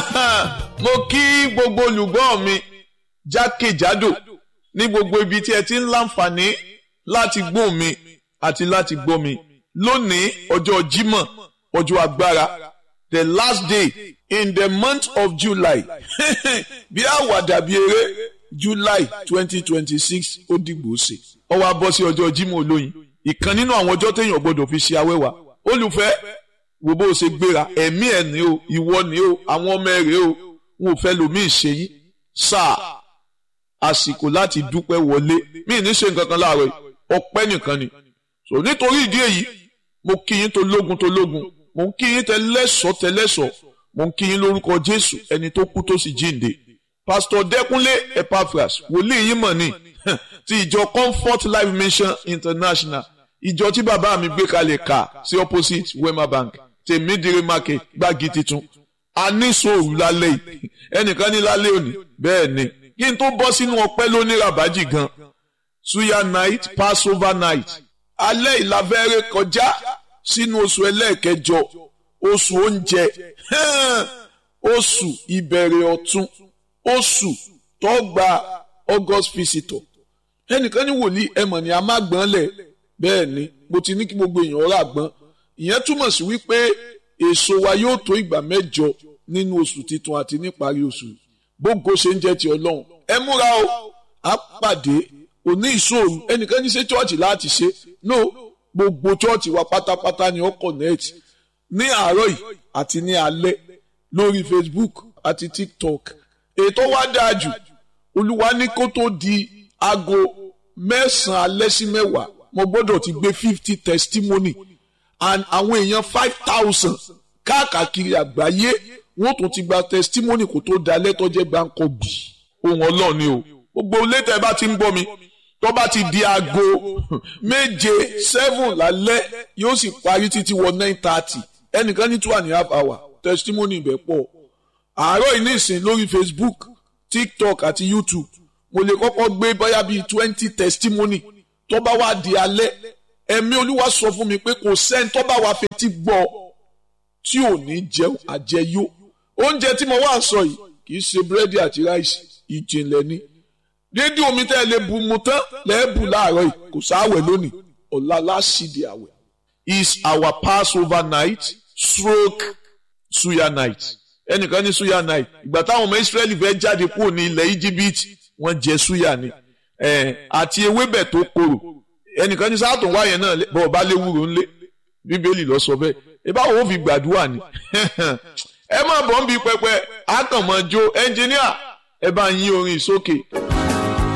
mo kí gbogbo olùgbọ́ mi jákèjádò ní gbogbo ibi tí ẹ ti ń láǹfààní láti gbóhùn mi àti láti gbọ́ mi lónìí ọjọ́ Jímọ̀ ọjọ́ agbára the last day in the month of July bí àwàdà bí eré July twenty twenty six ó dìgbò ṣe ó wá bọ́ sí ọjọ́ Jímọ̀ olóyin ìkan nínú àwọn ọjọ́ téèyàn gbọ́dọ̀ fi ṣe awẹ́wà olùfẹ́ wo bó o ṣe gbéra ẹ̀mí ẹ̀ ní o ìwọ ní o àwọn ọmọ ẹ̀ rèé o wọn ò fẹ́ lomi ìṣe yín sáà àsìkò láti dúpẹ́ wọlé mí ní ṣe nǹkan kan láàárọ̀ ọpẹ́ nìkan ni so nítorí ìdí èyí mo kí yín tó lógun tó lógun mo ń kí yín tẹlẹ́sọ̀ tẹlẹ́sọ̀ mo ń kí yín lórúkọ Jésù ẹni tó kú tó sì jíǹde pásítọ̀ Dẹ́kúnlé Epaphras wòlíì yín mọ̀ ní ti ìjọ Comfort Life Mission International ìjọ tí bàbá mi gbé kalẹ̀ kà sí opposite Wema Bank tèmídìrí market gbági titun a ní sòrò lálẹ́ yìí ẹnìkan ní lálẹ́ òní bẹ́ẹ̀ ni kí n tó bọ́ sínú ọpẹ́ lóní rabaji gan suya night passover night alẹ́ ìlàfẹ́rẹ́ kọjá sínú oṣù ẹlẹ́ẹ̀kẹjọ oṣù oúnjẹ oṣù ìbẹ̀rẹ̀ ọ̀tun oṣù tó gba august visitor ẹnìkan ní wòlíì ẹ̀mọ̀ ni a máa gbọ́n lẹ̀ bẹ́ẹ̀ ni mo ti ní kí gbogbo èèyàn rà gbọ́n ìyẹn túmọ̀ sí wípé èso wa yóò tó ìgbà mẹ́jọ nínú oṣù titun àti níparí oṣù bógo ṣe ń jẹ́ ti ọlọ́run ẹ múra o á pàdé òní ìṣòro ẹnìkan ní ṣe chọ́ọ̀chì láti ṣe no gbogbo chọ́ọ̀chì wa pátápátá ni ó connect ní àárọ̀ yìí àti ní alẹ́ lórí Facebook àti TikTok ètò wa dáa jù olúwa ní kó tó di aago mẹ́sàn-án alẹ́ sí mẹ́wàá mo gbọ́dọ̀ ti gbé fifty testimony and àwọn èèyàn five thousand káàkiri àgbáyé wọ́n tún ti gba testimony kó tó da lẹ́tọ́jẹ́ gbáǹkọ́ bì ohun ọlọ́run ni o gbogbo létà ẹ bá ti ń gbọ́ mi tó bá ti di aago méje seven lálẹ́ yóò sì parí títí wọ nine thirty ẹnìkan ní two and a half hour testimony ibẹ̀ pọ̀ àárọ̀ yìí nísìn lórí Facebook TikTok àti YouTube mo lè kọ́kọ́ gbé bóyá bíi twenty testimony tó bá wá di alẹ́ ẹ̀mí olúwa sọ fún mi pé kò sẹ́ni tó bá wá fetí gbọ́ tí ò ní jẹun àjẹyó oúnjẹ tí mo wá sọ yìí kì í ṣe búrẹ́dì àti ráìsì ìjìnlẹ̀ ni dédé omi tẹ́ ẹ lè bu mu tán lẹ́ẹ̀bù láàárọ̀ yìí kò sáwẹ̀ lónìí ọ̀la láṣìdí àwẹ̀ is our passover night stroke suya night ẹnìkan ní suya night ìgbà táwọn ọmọ Israẹli fẹ́ jáde kúrò ní ilẹ̀ íjíbítì wọ́n jẹ suya ni àti ewébẹ̀ tó korò ẹnìkan ní sáàtún wáyé náà bọ̀ ọba léwúro ńlé bíbélì lọ sọ bẹ́ẹ̀ ìbá wo fi gbàdúrà ni ẹ má bọ̀ ń bi pẹpẹ àkànmọ́jó ẹnjìníà ẹ bá yín orin sókè.